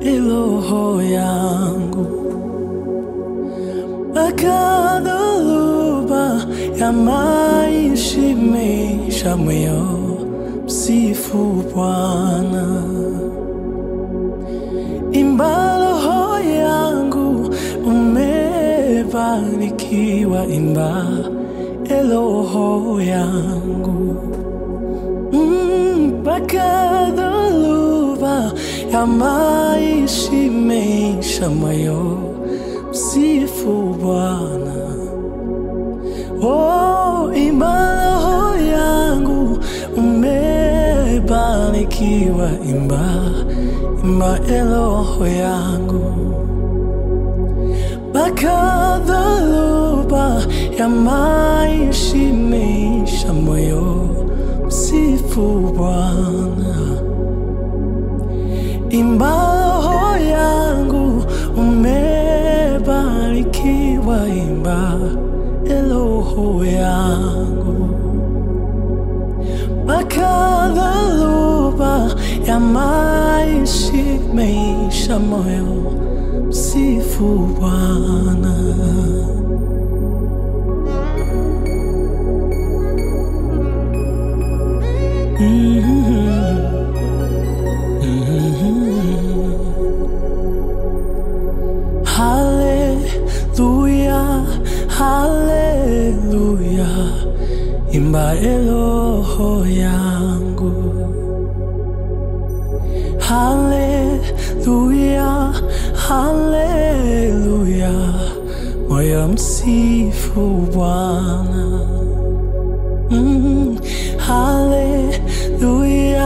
roho yangu mpaka dhoruba ya maisha imeisha, moyo msifu Bwana. Imba roho yangu, umebarikiwa. Imba e roho yangu mpaka mm, dhoruba ya maisha imeisha, moyo msifu Bwana. Oh, imba roho yangu, umebarikiwa. Imba, imba e roho yangu mpaka dhoruba ya maisha imeisha, moyo msifu Bwana. Imba roho yangu, umebarikiwa. Imba e roho yangu mpaka dhoruba ya maisha imeisha, moyo msifu Bwana. Haleluya, haleluya, imba e roho yangu. Haleluya, haleluya, moyo msifu Bwana. Mm, haleluya,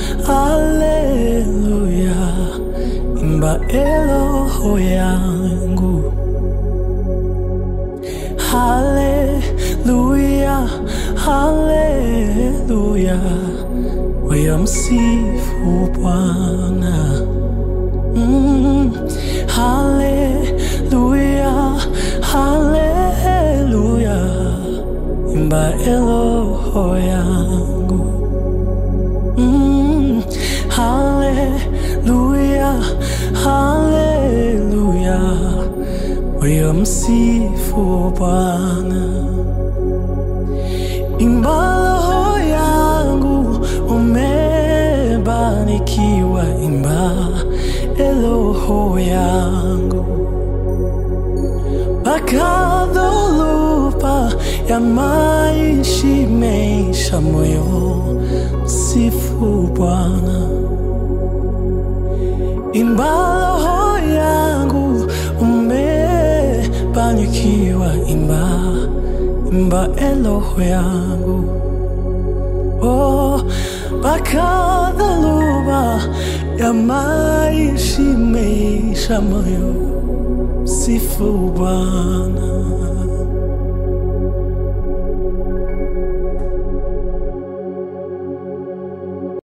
haleluya, imba e roho yangu. Haleluya, haleluya, moyo msifu Bwana. Mm, haleluya, haleluya, imba e roho yangu. Mm, haleluya, haleluya, moyo msifu Bwana. Imba roho yangu, umebarikiwa. Imba e roho yangu mpaka dhoruba ya maisha imeisha, moyo msifu Bwana. Imba roho yangu, umebarikiwa. Imba, imba e roho yangu oh, mpaka dhoruba ya maisha imeisha, moyo msifu Bwana.